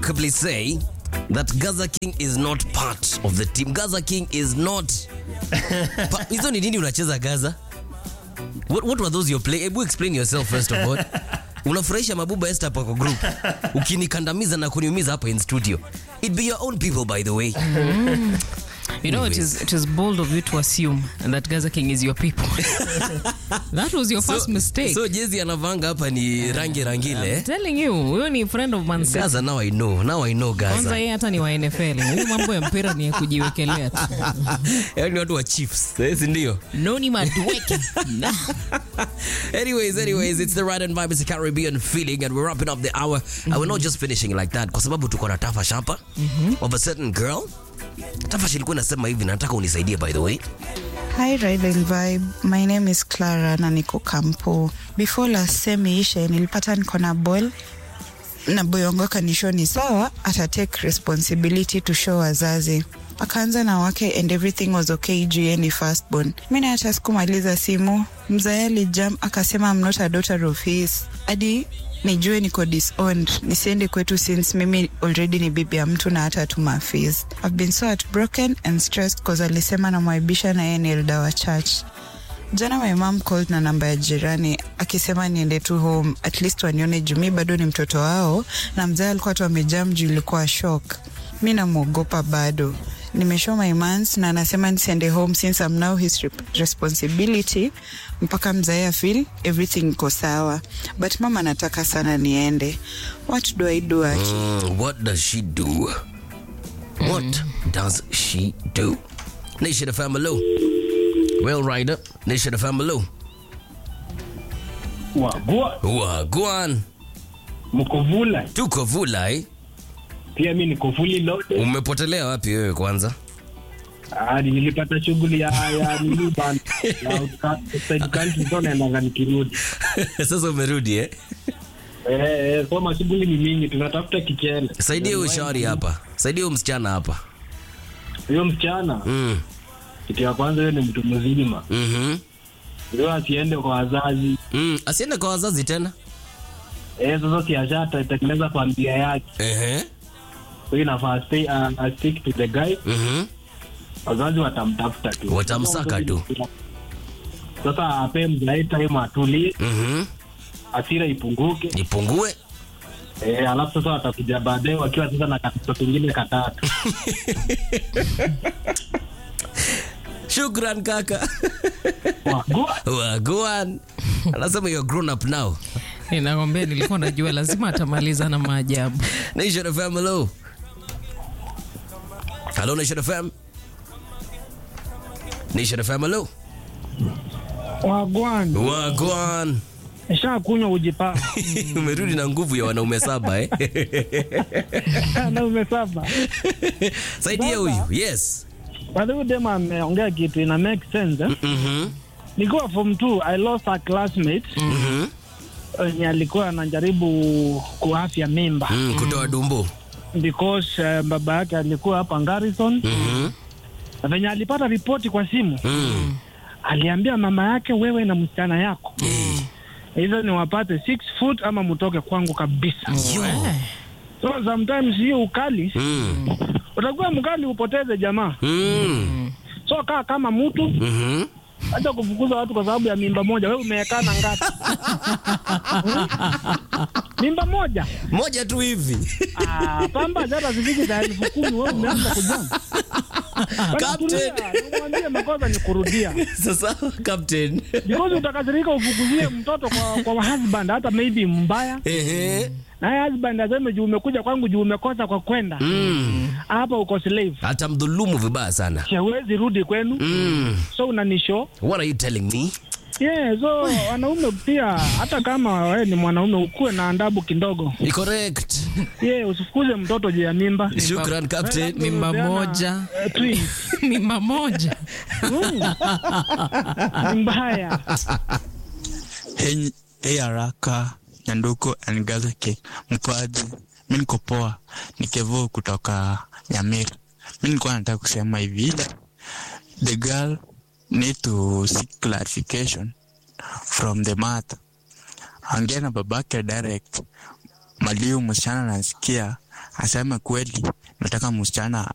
unequivocably say that Gaza King is not part of the team. Gaza King is not. Pa- Hizo ni nini unacheza Gaza? What, what were those you're playing? Hebu explain yourself first of all. Unafurahisha mabuba Esther hapa kwa group. Ukinikandamiza na kuniumiza hapa in studio. It be your own people by the way. You know, it is it is bold of you to assume that Gaza King is your people. that was your first mistake. So jezi anavanga hapa ni rangi rangile. eh? telling you, huyo ni friend of Man City. Gaza now I know. Now I know Kwanza Gaza. yeye hata ni wa NFL. Huyu mambo ya mpira ni ya kujiwekelea tu. Yaani watu wa Chiefs, eh, si ndio? Noni madueke. anyways, anyways, it's the right and vibe. It's a Caribbean feeling, and we're wrapping up the hour. And we're not just finishing like that, kwa sababu tuko na tafash hapa of a certain girl. Tafash ilikuwa inasema hivi, nataka unisaidie by the way. Hi Ride and Vibe, my name is Clara na niko kampo. Before last semi ishe nilipata niko na ball na boyongo akanishow ni sawa, ata take responsibility to show wazazi. Akaanza na wake and everything was okay juu yeye ni firstborn. Mimi na hata sikumaliza simu, mzae alijam akasema I'm not a daughter of his. Hadi nijue niko disowned, nisiende kwetu since mimi already ni bibi ya mtu na hata tuma fees. I've been so heartbroken and stressed cause alisema namwaibisha na yeye ni elder wa church. Jana my mom called na namba ya jirani akisema niende tu home at least wanione juu mi bado ni mtoto wao, na mzee alikuwa tu amejam juu ilikuwa shock. Mi namwogopa bado nimeshow my mans na anasema nisiende home since I'm now his rep- responsibility mpaka mzae afeel everything iko sawa, but mama anataka sana niende. What do I do aki? Mm, what does she do? What does she do? Nation of Family. Well, Rider. Nation of Family. Wagua Wagwan. mko vula Tuko vula eh? pia mi niko fully loaded. Umepotelea wapi wewe kwanza? Ah, nilipata shughuli ya ya nini bana ya outside country so naendanga nikirudi Sasa umerudi eh? eh eh, so mashughuli ni mingi tunatafuta kichele Saidia huyo shauri hapa. Saidia huyo msichana hapa. huyo msichana Mm. kitu ya kwanza huyo ni mtu mzima Mhm. huyo asiende kwa wazazi Mm, asiende kwa wazazi tena. eh sasa siashata itatengeneza familia yake Ehe. so inafaa stay uh, stick to the guy Mhm. wazazi watamtafuta tu Watamsaka tu. sasa ape mzae time atulie Mhm. asira ipunguke Ipungue. Eh, alafu sasa watakuja baadaye wakiwa sasa na katoto kingine katatu. Shukran kaka. Wagua. Wagwan. Anasema you're grown up now. Ninakwambia nilikuwa najua lazima atamaliza na maajabu. Nation FM, hello. Hello, Nation FM. Nation FM, hello. Wagwan, Wagwan. nisha kunywa ujipaa Umerudi na nguvu ya wanaume saba eh? na umesaba. Saidia huyu. Yes. By huyu dema ameongea kitu ina make sense eh? Mhm. Nikiwa form 2 I lost a classmate Mhm. wenye alikuwa anajaribu kuafya mimba Mm, kutoa dumbo. because uh, baba yake alikuwa hapa Garrison Mhm. na venye alipata ripoti kwa simu Mm. aliambia mama yake, wewe na msichana yako hizo ni wapate six foot ama mtoke kwangu kabisa. Yo. So sometimes hiyo ukali Mm. utakuwa mkali upoteze jamaa. Mm. So kaa kama mtu Mhm. acha kufukuza watu kwa sababu ya mimba moja. Wewe umeekana ngapi? Hmm? mimba moja Moja tu hivi. ah, pamba hata zifiki za elfu kumi wewe umeanza kujama. Captain. Mwambie makosa ni kurudia, Sasa captain. because utakasirika ufukuzie mtoto kwa, kwa husband hata maybe mbaya, Ehe. naye husband aseme juu umekuja kwangu juu umekosa kwa kwenda Mm. hapa, uko slave, Atamdhulumu vibaya sana. siwezi rudi kwenu, Mm. so unanisho What are you telling me? Yeah, so wanaume pia hata kama wewe ni mwanaume ukuwe na adabu kidogo. Ni correct. Yeah, usifukuze mtoto juu ya mimba. Shukran captain. Mimba moja. Eh, twins. Mimba moja. Mm. Ni mbaya. Hey, hey haraka Nyanduko and Gaza Cake mpoaji, mi niko poa, ni Kevo kutoka Nyamira. Mi nilikuwa nataka kusema hivi, the girl need to seek clarification from the mother. Ongea na babake direct, maliu msichana nasikia aseme kweli nataka msichana